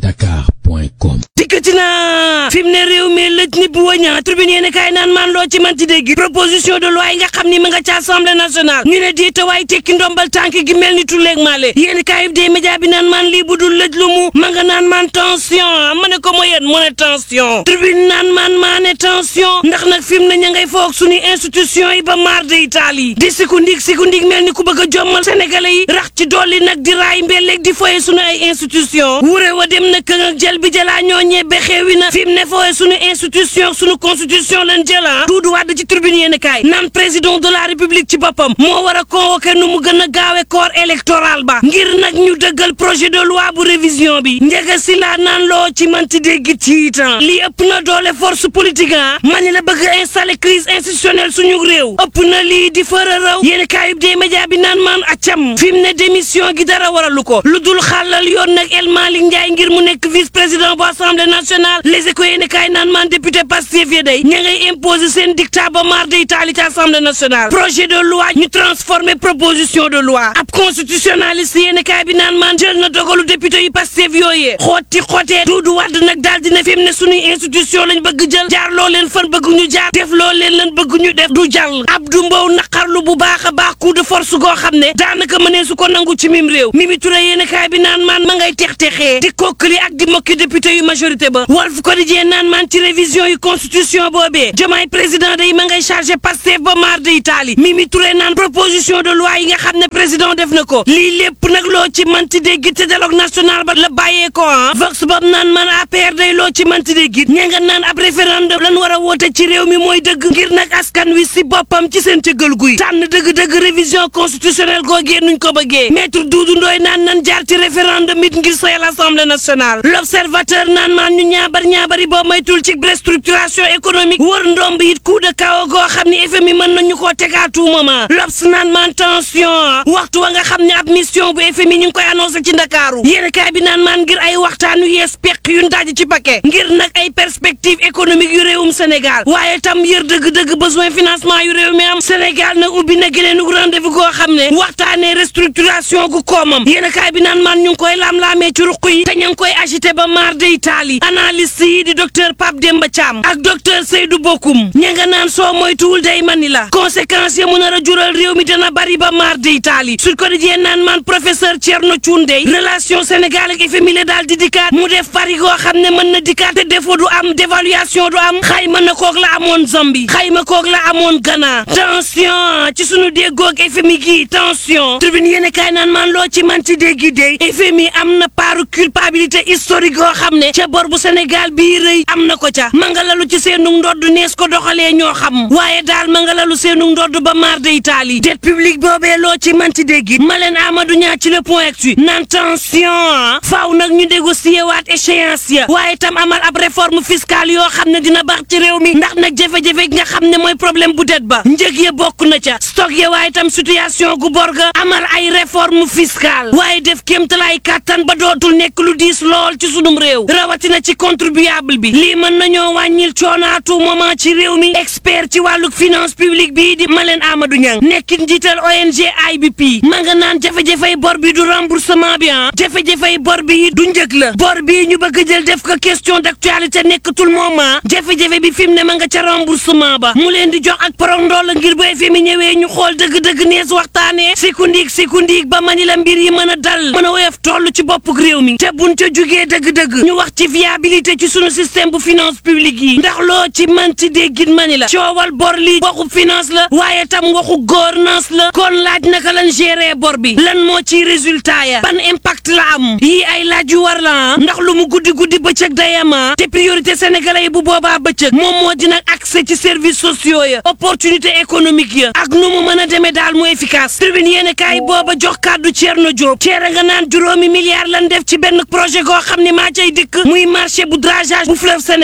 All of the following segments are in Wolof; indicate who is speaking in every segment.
Speaker 1: feeñatakar.com
Speaker 2: dikkati na fi mu ne réew mi lëj ni bu wëña tribune yéen kaay naan maan loo ci manti dégg proposition de loi yi nga xam ni ma nga ci assemblée nationale ñu ne diita waay tekki ndombal tànk gi mel ni tulleeg maale yéen kaay bi dee média bi naan maan lii bu dul lëj lu mu ma nga naan maan tension ma ne ko mo yéen mu ne tension tribune naan maan maa ne tension ndax nag fi mu ne ña ngay foog suñu institution yi ba maar de Italie di siku ndig siku ndig mel ni ku bëgg a jommal sénégalais yi rax ci dolli nag di raay mbelleeg di foye suñu ay institution wure wa dem na këng ak jël bi jëlaa ñoo ñebbe xeewi na fi mu ne fooye suñu institution suñu constitution lan jëla duudu wàdd ci tribune yéen kaay naan président de la république ci boppam moo war a convoquer nu mu gën a gaawe corps électoral ba ngir nag ñu dëggal projet de loi bu révision bi njëga si laa naan loo ci manti dégg ci itam lii ëpp na doole force politique ah mani la bëgg installer crise institutionnelle suñu réew ëpp na lii di fëra raw yéen kaayub des média bi naan maan accam fi mu ne démission gi dara waralu ko lu dul xàllal yoon nag El Malick Ndiaye ngir mu nekk vice président bu assemblée nationale les éco yéen kaay naan maan député Pastef ya day ña ngay imposer seen dictat ba mar de Italie ci assemblée nationale projet de loi ñu transformer proposition de loi ab constitutionnaliste yéen kaay bi naan maan jël na dogalu député yu Pastef yooyee xooti xotee duudu wadd nag daal dina fi mu ne suñuy institution lañ bëgg jël jaar loo leen fan bëgg ñu jaar def loo leen lan bëgg ñu def du jàll Abdou Mbow naqarlu bu baax a baax coup de force goo xam ne daanaka mënee su ko nangu ci mim réew Mimi Touré yéen kaay bi naan maan ma ngay tex texee di kokkali ak di mokki député yu majorité ba Walf Quotidien naan maan ci révision yu constitution boobee Diomaye président day ma ngay chargé Pastef ba maar de Italie Mimi Touré naan proposition de loi yi nga xam ne président def na ko lii lépp nag loo ci manti dégg te dialogue national ba la bàyyee ko ah Vox Bob naan man APR day loo ci manti dégg ña nga naan ab référendum lan war a woote ci réew mi mooy dëgg ngir nag askan wi si boppam ci seen cëggal guy tànn dëgg-dëgg révision constitutionnelle googee nuñ ko bëggee maître Doudou Ndoye naan nan jaar ci référendum it ngir sayal assemblée nationale l'observateur naan maan ñu ñaabar ñaabari boo maytul ci restructuration économique wër ndomb it coup de chaos goo xam ne FMI mën nañu koo tegaat tout moment l'Obs naan maan tension waxtu wa nga xam ne ab mission bu FMI ñu ngi koy annoncé ci Ndakaaru yéen kaay bi naan maan ngir ay waxtaan yu yees peq yu ndaje ci paquet ngir nag ay perspective économique yu réewum Sénégal waaye tam yër dëgg-dëgg besoin financement yu réew mi am Sénégal nag ubbi na gëleenu rendez-vous goo xam ne waxtaanee restructuration gu koomam yéen kaay bi naan maan ñu ngi koy laam-laamee ci ruq yi te ñu ngi koy agité ba mar de Italie analyste yi di docteur Pape Demba Thiam ak docteur Seydou Bokoum ña nga naan soo moytuwul day mani la conséquences yi mu nar a jural réew mi dana bari ba mar de Italie Sud Quotidien naan maan professeur Thierno Thioundé relation Sénégal ak FMI la daal di dikkaat mu def pari goo xam ne mën na dikkaat te défaut du am dévaluation du am xayma na koog la amoon Zambie xayma koog la amoon Ghana tension ci sunu déggoog FMI gi tension tribune yéen kaay naan maan loo ci man ci déggi dey FMI am na paaru culpabilité historique goo xam ne ca bor bu Sénégal bii rëy am na ko ca mangalalu ci seenu ndodd nees ko doxalee ñoo xam waaye daal mangalalu seenu ndodd ba mar de Italie dette publique boobee loo ci man ci déggi Malène Amadou Niang ci le point actu naan tension faaw nag ñu négocier waat échéance ya waaye tam amal ab réforme fiscale yoo xam ne dina baax ci réew mi ndax nag jafe-jafe nga xam ne mooy problème bu det ba njëg ya bokk na ca stock ya waaye tam situation gu borga amal ay réforme fiscale waaye def kéemtalaay kàttan ba dootul nekk lu diis lool ci sunum réew rawatina ci contribuable bi lii mën nañoo wàññil coonaatu moment ci réew mi expert ci wàllu finance publique bii di Malène Amadou Niang nekkit njiital ONG IBP ma nga naan jafe-jafey bor bi du remboursement bi ah jafe-jafey bor bi du njëg la bor bi ñu bëgg jël def ko question d'actualité nekkatul moment jafe-jafe bi fi mu ne ma nga ca remboursement ba mu leen di jox ak porondoo la ngir bu FMI ñëwee ñu xool dëgg-dëgg nees waxtaanee sikundiig sikundiig ba mani la mbir yi mën a dal mën a woyof toll ci boppuk réew mi te buñ ca jugee dëgg-dëgg ñu wax ci viabilité ci sunu système bu finance publique yi ndax loo ci man ci déggit mani la coowal bor li waxu finance la waaye tam waxu gouvernance la kon laaj naka lan gérer bor bi lan moo ci résultat ya ban impact la am yii ay laaj yu war la ndax lu mu guddi guddi bëccëg dayama te priorité sénégalais yi bu boobaa bëccëg moom moo di nag accès ci services sociaux ya opportunité économique ya ak nu mu mën a demee daal mu efficace tribune yéen kaay booba jox kàddu Thierno Diop Thierno nga naan juróomi milliards lan def ci benn projet goo xam ne maa cay dikk muy marché bu dragage bu fleuve Sénégal ba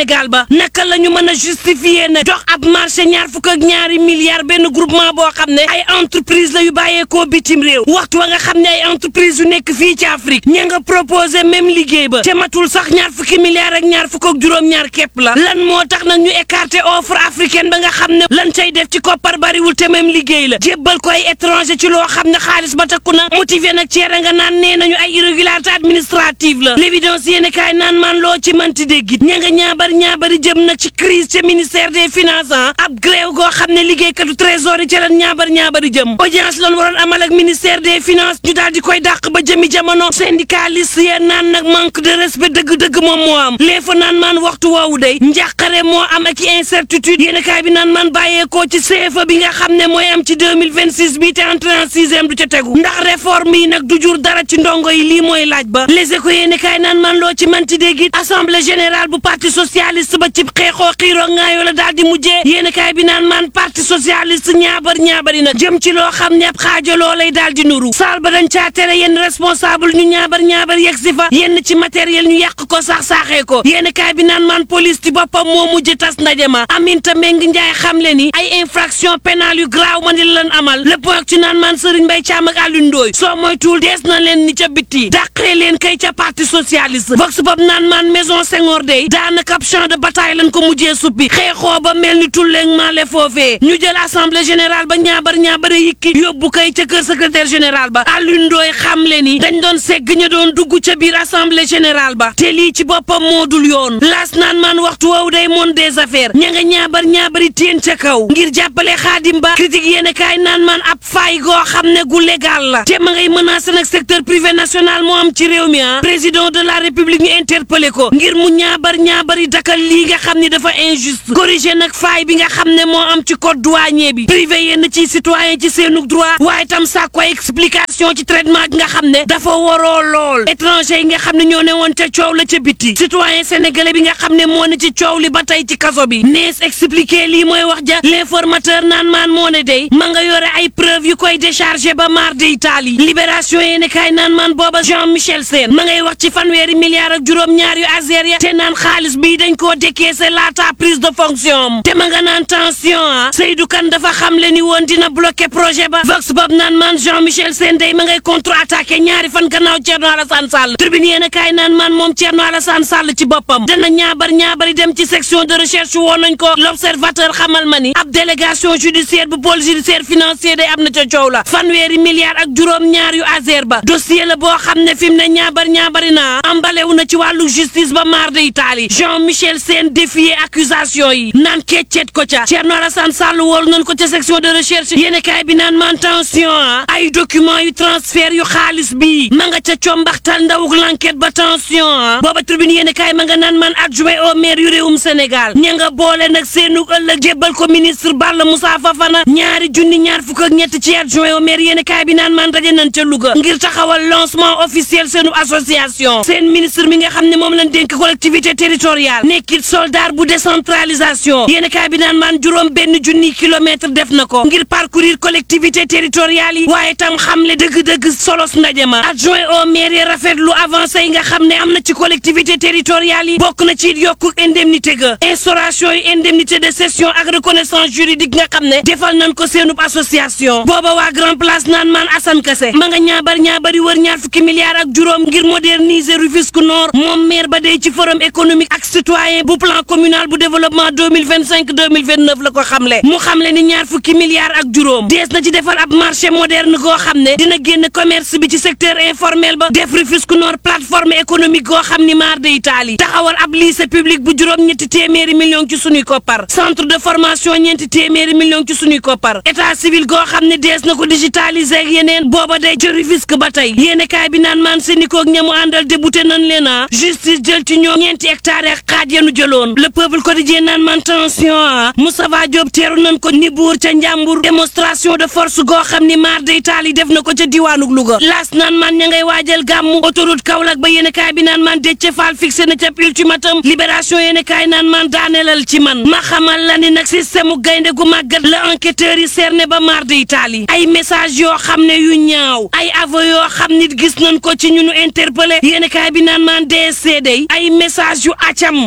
Speaker 2: la naka la ñu mën a justifier na dox ab marché ñaar fukk ak ñaari milliards benn groupement boo xam ne ay entreprise la yu bàyyeekoo bitim réew waxtu wa nga xam ne ay entreprise yu nekk fii ci Afrique ña nga proposé même liggéey ba te matul sax ñaar fukki milliards ak ñaar fukk ak juróom-ñaar képp la lan moo tax nag ñu écarté offre africaine ba nga xam ne lan cay def ci koppar bariwul te même liggéey la jébbal ko ay étranger ci loo xam ne xaalis ba takku na motivé nag ceere nga naan nee nañu ay irrégularité administrative la l'évidence yéen kaay naan man loo ci mënti déggit ña nga ñaabar ñaabari jëm nag ci crise ca ministère des finances ab gréew goo xam ne liggéeykatu trésor yi ca lan ñaabar ñaabari jëm audience loolu waroon amal ak ministère des finances ñu daal di koy dàq ba jëmi jamono syndicaliste yeen naan nag manque de respect dëgg-dëgg moom moo am les fa naan maan waxtu woowu day njàqare moo am ak incertitude yéen kaay bi naan man bàyyeekoo ci CFA bi nga xam ne mooy am ci 2026 bii te entrée en sixième du ca tegu ndax réforme yi nag du jur dara ci ndongo yi lii mooy laaj ba les éco yéen kaay naan man loo ci manti dégg it assemblée générale bu parti socialiste ba cib xeexoo xiiroo ngaayoo la daal di mujjee yéen kaay bi naan man parti socialiste ñaabar ñaabari nag jëm ci loo xam ne ab xaajaloo lay daal di nuru saal ba dañ caa tere yenn responsable ñu ñaabar ñaabar yegg si fa yenn ci matériel ñu yàq ko sax saaxee ko yéen kaay bi naan man police ci boppam moo mujj tas ndaje ma Aminata Mbengue Ndiaye xam le ni ay infraction pénale yu graaw ma di lan amal le point ci naan man Serigne Mbaye Thiam ak Alioune Ndoye soo moytuwul dees na leen ni ca bitti dàqee leen kay ca parti socialiste vox pop naan man maison Senghor day daanaka ab champ de bataille lañ ko mujjee suppi xeexoo ba mel ni tulleeg maale foofee ñu jël assemblée générale ba ñaabar ñaabare yikki yóbbu kay ca kër secrétaire général ba Alioune Ndoye xam le ni dañ doon segg ñu doon dugg ca biir assemblée générale ba te lii ci boppam moo dul yoon laas naan man waxtu woowu day monde des affaires ña nga ñaabar ñaabari teen ca kaw ngir jàppale xaadim ba critique yéen kaay naan man ab faay goo xam ne gu légal la te ma ngay menacé nag secteur privé national moo am ci réew mi ah président de la république ñu interpellé ko ngir mu ñaabar ñaabari dakal lii nga xam ni dafa injuste corrigé nag faay bi nga xam ne moo am ci code douanier bi privé yenn ci citoyen ci seenug droit waaye tam sàkku ay explication ci traitement gi nga xam ne dafa waroo lool étranger yi nga xam ne ñoo ne woon ca coow la ca biti citoyen sénégalais bi nga xam ne moo ne ci coow li ba tey ci kaso bi nees expliqué lii mooy wax ja l'informateur naan maan moo ne day ma nga yore ay preuve yu koy déchargé ba mar de Italie libération yéeni kaay naan maan booba Jean Michel Sène ma ngay wax ci fanweeri milliards ak juróom-ñaar yu Azer ya te naan xaalis bii dañ koo décaissé laata prise de fonction te ma nga naan tension ah Seydou Kane dafa xam le ni woon dina bloqué projet ba Vox Pop naan maan Jean Michel Sène day ma ngay contre attaqué ñaari fan gannaaw Thierno Alassane Sall tribune yéen a kaay naan maan moom Thierno Alassane Sall ci boppam dana ñaabar ñaabari dem ci section de recherche woon nañ ko l'observateur xamal ma ni ab délégation judiciaire bu pôle judiciaire financier day am na ca coow la fanweeri milliards ak juróom ñaar yu Azer ba dossier la boo xam ne fi mu ne ñaabar ñaabari naa ambalewu na ci wàllu justice ba mar de Italie Jean Michel Sène défier accusation yi naan keccet ko ca Thierno Alassane Sall woolu nañ ko ca section de recherche yéen kaay bi naan man tension ah ay document yu transfert yu xaalis bi ma nga ca combaxtal ndawuk l'enquête ba tension ah booba tribune yéen kaay ma nga naan man adjoint au maire yu réewum Sénégal ña nga boole nag seenug ëllëg jébbal ko ministre Balla Moussa Fafana ñaari junni ñaar fukk ak ñett ci adjoint au maire yéen kaay bi naan man daje nañ ca Louga ngir taxawal lancement officiel seenu association seen ministre mi nga xam ne moom lañ dénk collectivité territoriale nekkit soldat bu décentralisation yéen kaay bi naan man juróom benn junni kilomètre def na ko ngir parcourir collectivité territoriale yi waaye tam xamle dëgg-dëgg solos ndaje ma adjoint au maire yi rafetlu avancé yi nga xam ne am na ci collectivité territoriale yi bokk na ci yokku indemnité ga instauration yi indemnité de cession ak reconnaissance juridique nga xam ne defal nañ ko seenub association booba waa grand place naan maan Assane Kassé ma nga ñaabar ñaabari wër ñaar fukki milliards ak juróom ngir moderniser Rufisque Nord moom maire ba day ci forum économique ak citoyen bu plan communal bu développement 2025 2029 la ko xamle mu xamle ni ñaar fukki milliards ak juróom dees na ci defar ab marché moderne goo xam ne dina génn commerce bi ci secteur informel ba def Rufisque Nord plateforme économique goo xam ni maar de Italie taxawal ab lycée public bu juróom ñetti téeméeri millions ci sunuy koppar centre de formation ñeenti téeméeri millions ci sunuy koppar état civil goo xam ne dees na ko digitaliser ak yeneen booba day ca Rufisque ba tey yéene kaay bi naan maan Sénico ak ñamu àndal débuté nañ leen a justice jël ci ñoom ñeenti hectares ak xaaj yanu jëloon le peuple quotidien naan man tension ah Moustapha Diop teeru nañ ko ni buur ca njàmbur démonstration de force goo xam ni maar de Italie def na ko ca diwaanug Louga laas naan man ña ngay waajal gàmmu autoroute Kaolack ba yéene kaay bi naan man Déthié Fall fixé na ca ultimatum libération yéene kaay naan man daanelal ci man ma xamal la ni nag système mu gaynde gu màggat la enquêteurs yi cerné ba maar de Italie ay message yoo xam ne yu ñaaw ay aveu yoo xam nit gis nañ ko ci ñu nu interpellé yéene kaay bi naan man DSC day ay message yu acam di la génne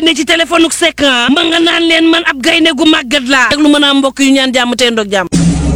Speaker 2: génne ci téléphone Seck ma nga naan leen man ab gaynde gu màggat laa ak lu mën a am mbokk yu ñaan jàmm tey ndoog jàmm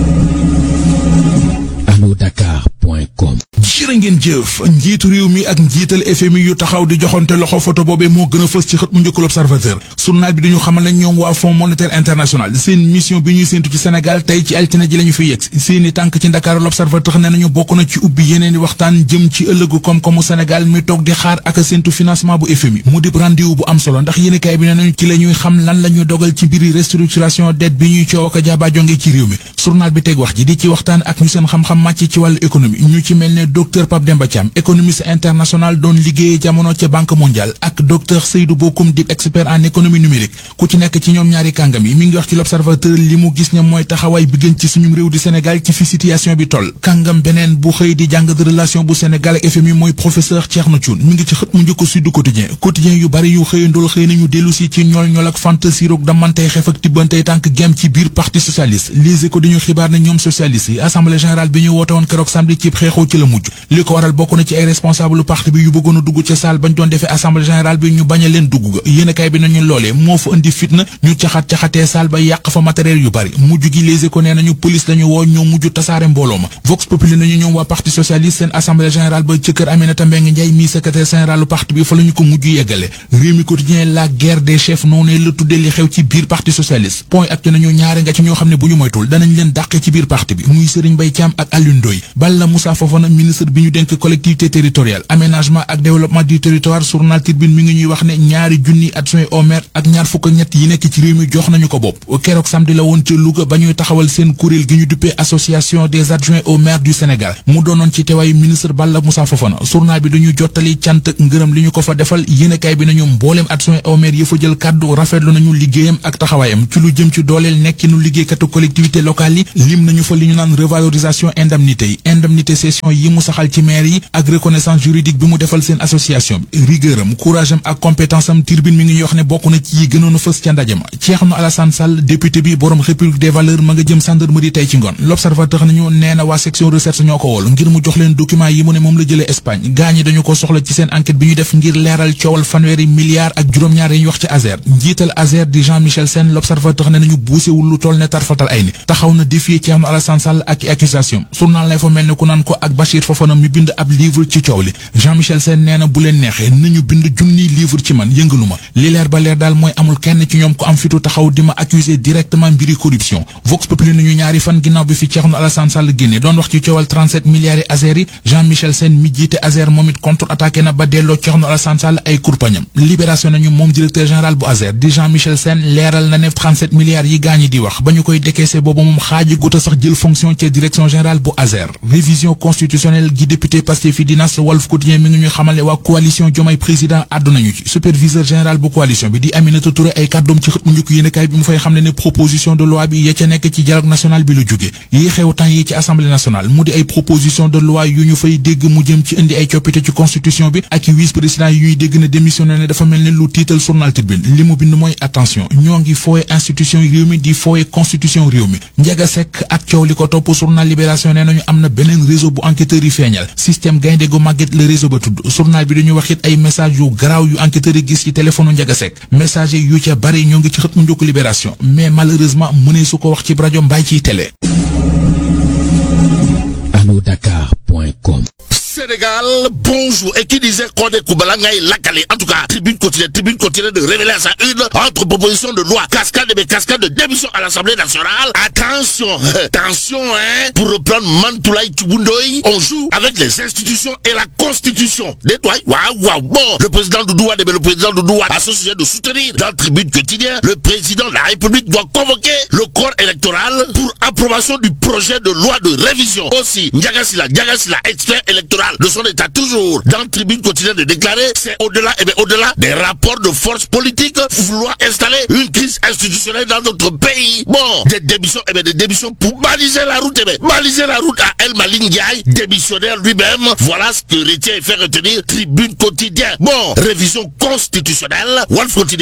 Speaker 1: anodakar.com
Speaker 3: jërë ngeen jëf njiitu réew mi ak njiital FMI yu taxaw di joxante loxo photo boobee moo gën a fës ci xët mu njëkk l'Observateur journal bi dañu xamal ne ñoom waa Fonds monétaire international seen mission bi ñuy séentu ci Sénégal tey ci altine ji la ñu fi yegg seeni tànk ci Ndakaaru l'Observateur ne nañu bokk na ci ubbi yeneen i waxtaan jëm ci ëllëgu koom-koomu Sénégal mi toog di xaar ak séentu financement bu FMI mu dib rendez-vous bu am solo ndax yéenekaay bi ne nañu ci la ñuy xam lan la ñuy dogal ci mbiri restructuration dette bi ñuy coow ak jaaba jonge ci réew mi journal bi teg wax ji di ci waxtaan ak ñu seen xam-xam màcc ci wàllu économie ñu ci mel ne docteur Pape Demba Thiam économiste international doon liggéeyee jamono ca banque mondiale ak docteur Seydou Bokoum di expert en économie numérique ku ci nekk ci ñoom ñaari kàngam yi mi ngi wax ci l'observateur li mu gis ne mooy taxawaay bi gën ci suñu réew di Sénégal ci fi situation bi toll kàngam beneen bu xëy di jàng de relation bu Sénégal ak FMI mooy professeur Thierno Thioune mi ngi ci xët mu njëkk Sud Quotidien quotidien yu bari yu xëyandool xëy nañu dellu si ci ñool ñool ak fantasi roog damantey xef ak tibbantey tànk gem ci biir parti socialiste Les Échos dañu xibaar ne ñoom socialiste yi assemblée générale bi ñu woote woon keroog samedi ci xeexoo ci la mujj li ko waral bokk na ci ay responsable parti bi yu bëggoon a dugg ca salle bañ doon defee assemblée générale bi ñu bañ a leen dugg ga yéenekaay bi nañu loolee moo fa indi fitna ñu caxat-caxatee salle ba yàq fa matériel yu bari mujj gi Les Échos nee nañu police lañu woo ñoo mujj tasaare mbooloo ma Vox Populi nañu ñoom waa parti socialiste seen assemblée générale ba ci kër Aminata Mbengue Ndiaye mi secrétaire général parti bi fa la ñu ko mujj yeggale Rewmi Quotidien la guerre des chefs noonu la tuddee li xew ci biir parti socialiste point ak ci nañu ñaare nga ci ñoo xam ne bu ñu moytul danañ leen dàqe ci biir parti bi muy Serigne Mbaye Thiam ak Alioune Ndoye Balla Moussa Fofana ministre bi ñu dénk collectivité territoriale aménagement ak développement du territoire journal Tribune mi ngi ñuy wax ne ñaari junni adjoint au maire ak ñaar fukk ak ñett yi nekk ci réew mi jox nañu ko bopp keroog samedi la woon ca Louga ba ñuy taxawal seen kuréel gi ñu duppee association des adjoints au maire du Sénégal mu doonoon ci teewaayu ministre Balla Moussa Fofana journal bi dañu jottali cant ak ngërëm li ñu ko fa defal yéenekaay bi nañu mbooleem adjoint au maire yi fa jël kàddu rafetlu nañu liggéeyam ak taxawaayam ci lu jëm ci dooleel nekkinu liggéeykatu collectivité locale yi lim nañu fa li ñu naan revalorisation indemnité yi indemnité session yi mu saxal ci maire yi ak reconnaissance juridique bi mu defal seen association bi rigueur am courage am ak compétence am Tribune mi ngi ñuy wax ne bokk na ci yi gënoon a fës ca ndaje ma Thierno Alassane Sall député bi borom république des valeurs ma nga jëm gendarmerie tey ci ngoon l'observateur nañu nee na waa section recherche ñoo ko wool ngir mu jox leen document yi mu ne moom la jëlee Espagne gaa ñi dañu ko soxla ci seen enquête bi ñu def ngir leeral coowal fanweeri milliards ak juróom-ñaar yi ñu wax ci Azer njiital Azer di Jean Michel Sène l'observateur ne nañu buusewul lu toll ne tarfatal ay ni taxaw na défier Thierno Alassane Sall ak accusation journal lay fa mel ne ku naan ko ak Bachir Fofana mi bind ab livre ci coow li Jean Michel Sène nee na bu leen neexee nañu bind junniy livre ci man yëngalu ma li leer ba leer daal mooy amul kenn ci ñoom ko am fitu taxaw di ma accuser directement mbiri corruption Vox Populi nañu ñaari fan ginnaaw bi fi Thierno Alassane Sall génne doon wax ci coowal 37 milliards yi Azer yi Jean Michel Sène mi jiite Azer moom it contre attaqué na ba delloo Thierno Alassane Sall ay kurpañam libération nañu moom directeur général bu Azer di Jean Michel Sène leeral na ne 37 milliards yi gaañi di wax ba ñu koy décaissé booba moom xaaji guta sax jël fonction ci direction générale bu Azer révision constitutionnelle gi député Pastef fi dinas Walf Quotidien mi ngi ñuy xamal ne waa coalition Diomaye président àddu nañu ci superviseur général bu coalition bi di Aminata Touré ay kàddoom ci xët mu njëkk yéenekaay bi mu fay xam ne ne proposition de loi bi ya ca nekk ci dialogue national bi lu jóge yi xew temps yi ci assemblée nationale mu di ay proposition de loi yu ñu fay dégg mu jëm ci indi ay coppite ci constitution bi ak vice président yi ñuy dégg ne démissionné ne dafa mel ne lu tiital journal Tribune li mu bind mooy attention ñoo ngi fooye institution réew mi di fooye constitution réew mi Ndiaga Seck ak coow li ko topp journal Libération nee nañu am na beneen réseau bu enquêteurs yi feeñal système gaynde gu màgget le réseau ba tudd journal bi dañu wax it ay message yu garaaw yu enquêteurs yi gis ci téléphone Ndiaga Seck message yu ca bari ñoo ngi ci xët mu njëkk Libération mais malheureusement mënee su ko wax ci rajo mbaay ciy télé
Speaker 1: anodakar.com
Speaker 4: Sénégal, bonjour. Et qui disait qu'on est Koubalanga et Lakale. En tout cas, tribune quotidienne, tribune quotidienne de révéler à sa une entre propositions de loi, cascade et cascade de démission à l'Assemblée nationale. Attention, attention, hein. Pour reprendre Mantoulaye Tubundoy, on joue avec les institutions et la constitution. Détoile. Waouh, waouh. Bon, le président Doudouade, mais le président Doudouade a ce sujet de soutenir dans tribune quotidienne. Le président de la République doit convoquer le corps électoral pour approbation du projet de loi de révision. Aussi, Ndiagasila, Ndiagasila, expert électoral de son état toujours dans tribune quotidienne de déclarer c'est au-delà et bien au-delà des rapports de force politique vouloir installer une crise institutionnelle dans notre pays bon des démissions et bien des démissions pour baliser la route et bien baliser la route à El Malik Ndiaye démissionnaire lui-même voilà ce que retient et fait retenir tribune quotidienne bon révision constitutionnelle Wolf quotidien